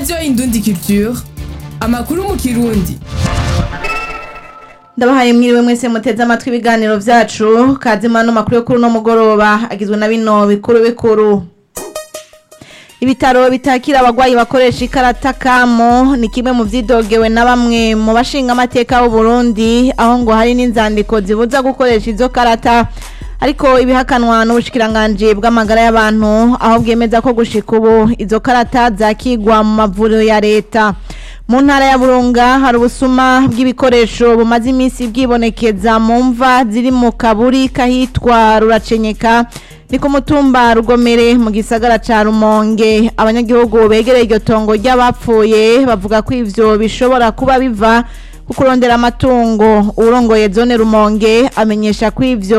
radiyo indundi culture amakuru mu kirundi ndabahaye mwiriwe mwese muteze amatwi ibiganiro vyacu kazima no makuru yo kuri uno mugoroba agizwe na bino bikuru bikuru ibitaro bitakira abagwayi bakoresha ikarata kamo ni kimwe mu vyidogewe na bamwe mu bashinga amateka b'u Burundi aho ngo hari n'inzandiko zibuza gukoresha izo karata ariko ibihakanwa n'ubushikiranganji bw'amagara y'abantu aho bwemeza ko gushika ubu izo karata zakigwa mu mavuriro ya leta mu ntara ya burunga hari ubusuma bw'ibikoresho bumaze iminsi bwibonekeza mu mva ziri mu kaburi kahitwa ruracenyeka ni ku mutumba rugomere mu gisagara ca rumonge abanyagihugu begereye iryo tongo ry'abapfuye bavuga ko ivyo bishobora kuba biva ku kurondera amatungo uwurongoye zone rumonge amenyesha ko ivyo